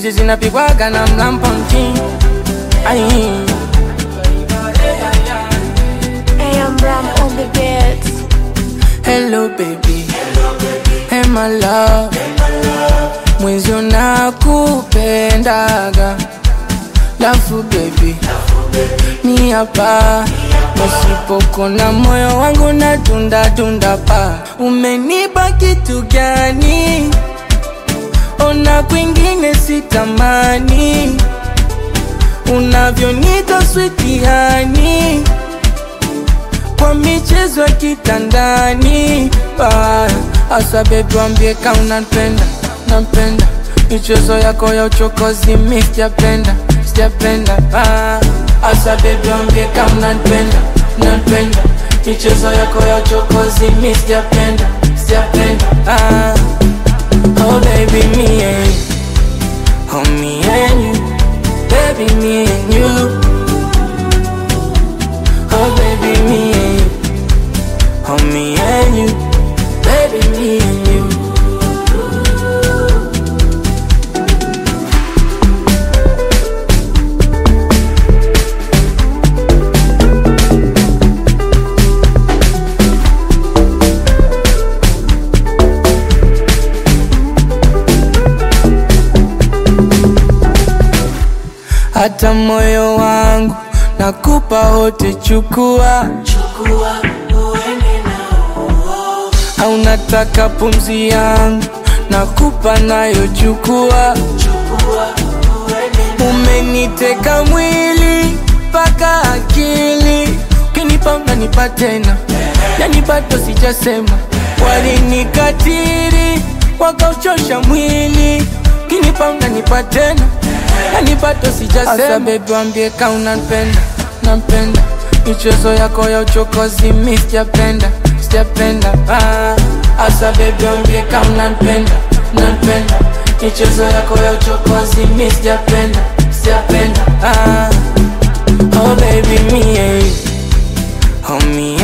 hizi zinapigwaga na mlamponti Ai. I am Ram on the beats. Hello baby, hey my love, mwenzi unakupendaga lafu baby, ni hapa nasipokona moyo wangu na tunda tunda pa, umenipa kitu gani? Ona kwingine sitamani, unavyonita switiani kwa michezo ya kitandani Ah, Asa bebi wambie ka unanipenda nampenda michezo yako ya uchokozi mi sijapenda sijapenda Ah, Asa bebi wambie ka unanipenda nampenda michezo yako ya uchokozi mi sijapenda sijapenda Ah, Oh baby me and you Oh me and you Baby me and you Oh baby, me and you. Oh me and you. Baby, me and you. Hata moyo wangu nakupa wote, chukua au nataka pumzi yangu nakupa nayo, chukua. Umeniteka mwili mpaka akili, ukinipa unanipa tena, yani bado sijasema. Walinikatiri wakauchosha mwili, ukinipa unanipa tena, yani bado sijasema. Asa baby wambie ka unanipenda, nampenda michezo yako ya uchokozi mi sijapenda, sijapenda ah. Asa baby wambie ka unanipenda, nampenda michezo yako ya uchokozi mi sijapenda, sijapenda ah. Oh baby me and you, oh me